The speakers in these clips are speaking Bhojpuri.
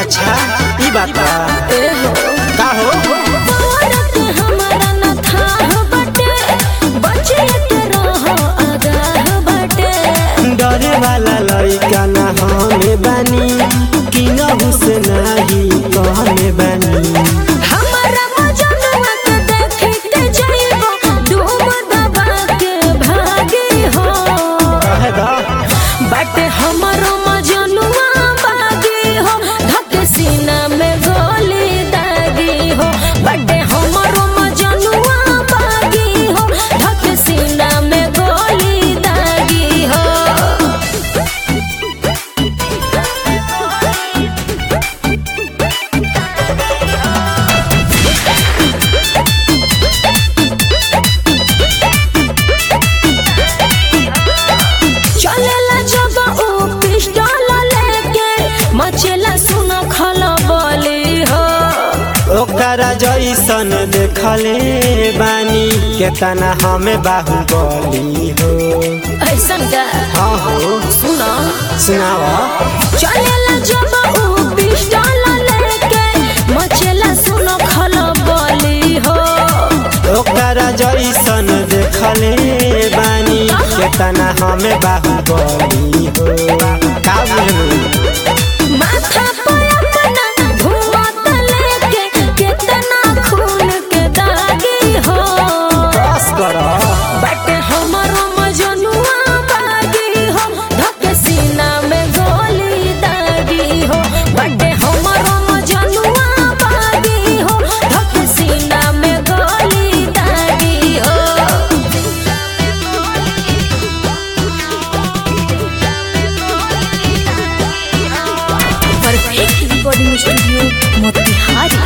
अच्छा ई बात बा ए हो का हो औरत हमारा न थाह बटे बचे के रहो आगाह बटे डरे वाला लड़का ना हमें बानी कि नहु से नाही कहने बानी हमारा मजनुआ के देखी के जाइबो डूब दबा के भागी हो कहे दा बटे हमारो मजनुआ बागी हो धक सीना में गोली दागी हो बटे हमारो मजनुआ बागी हो धक सीना में गोली दागी हो चलेला जब ऊ पिस्टल लेके मचेला सुन खलबली हो ओकरा जैसन देखले बानी केतना हमें बाहुबली हो ऐसन का हाँ हो सुना सुनावा चलेला जब ऊ पिस्टल लेके मचेला सुन खलबली हो ओकरा जैसन देखले बानी केतना हमें बाहुबली हो का बुझलू माथा पे अपना धुआं लेके कितना खून के दागी हो बस कर बट हमारो मजनुआ बागी हो धक सीना में गोली दागी हो बट हमारो मजनुआ बागी हो धक सीना में गोली दागी हो perfect recording studio Motihari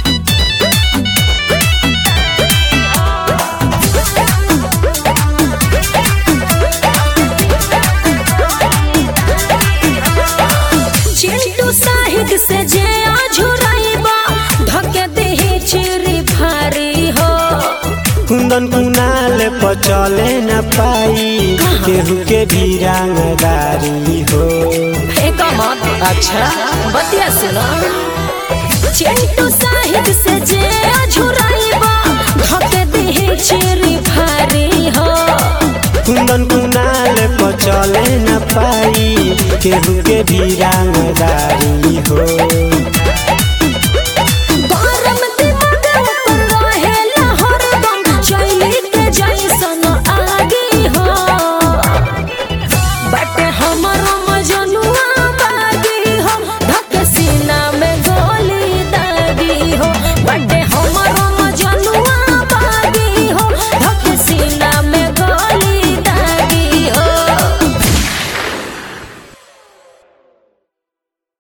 Chintu Sahid से जे आझुराइबा धके देही चिरी भारी हो कुंदन कुनाल पर चले न पाई केहू के भी रंगदारी हो एक मत अच्छा बतिया सुनो चिंटू साहिद से जे आझुराइबा धके देही चिरी भारी हो कुंदन कुनाल पर चले न पाई केहू के भी रंगदारी हो